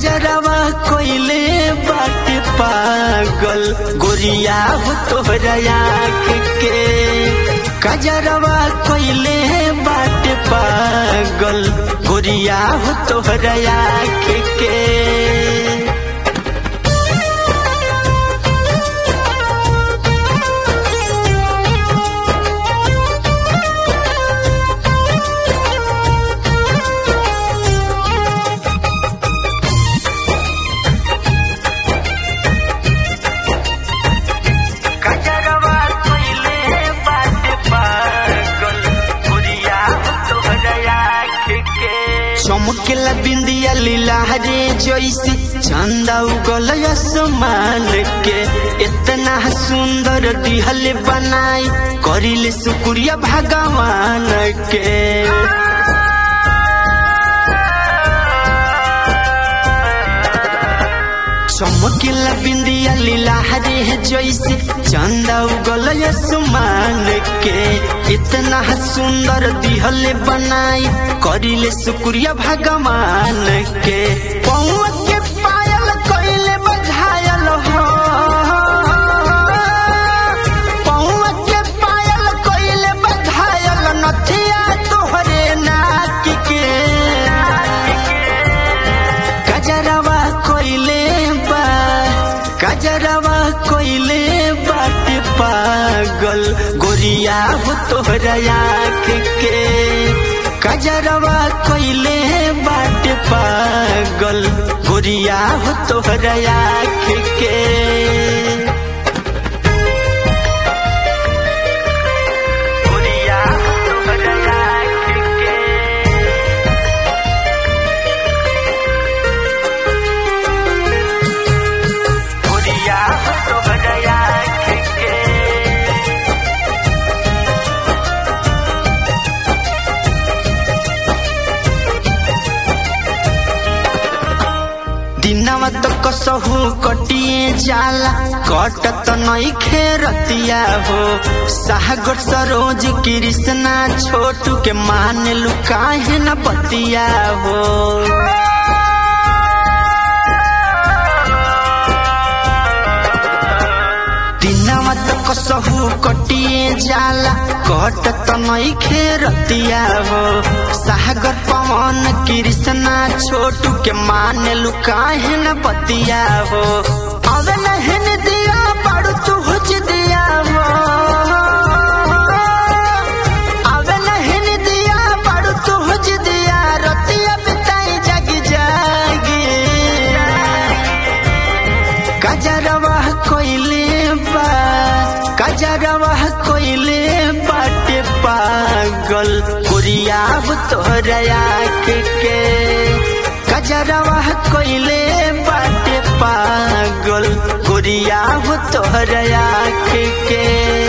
कजरवा कोइले बाटे पागल गोरिया हो तोहरा आँख के कजरवा कोइले बाटे पागल गोरिया हो तोहरा आँख के कजरवा कोइले बाटे पागल गोरिया हो तोहरा आँख के चमकेला बिंदिया लीला रे जैसे चंदा उगल आसमान के इतना सुंदर दिहल बनाई करिले शुक्रिया भगवान के चमकेला बिंदिया लीला रे जैसे चंदा उगल आसमान के इतना सुंदर दिहल बनाई करिले शुक्रिया भगवान के पौआ के पायल कइले बझायल हो पौआ के पायल कइले बझायल नथिया तोहरे नाक के कजरवा कोइले बा कजरवा कोइले बाटे पागल गोरिया हो तोहरा आँख के कजरवा कोइले बाटे पागल गोरिया हो तोहरा आँख के गोरिया हो तोहरा आँख के गोरिया हो तोहरा आँख के दिनवा तो कसहू कटिए जाला कटत नई खेरतिया हो सागर सरोज कृष्णा छोटू के मान लुकाहे न बतिया हो दिनवा तो कसहू कटिए जाला कटत नई खेरतिया हो सागर पवन कृष्णा छोटू के मान लुकाहे न बतिया हो अब नहन दिया पड़ू तू हुज दिया हो अब नहन दिया पड़ू तू हुज दिया रतिया बिताई जागी जागी कजरवा कोइले बा कजरवा कोइले बाटे पागल गोरिया हो तोहरा आँख के कजरवा कोइले बाटे पागल गोरिया हो तोहरा आँख के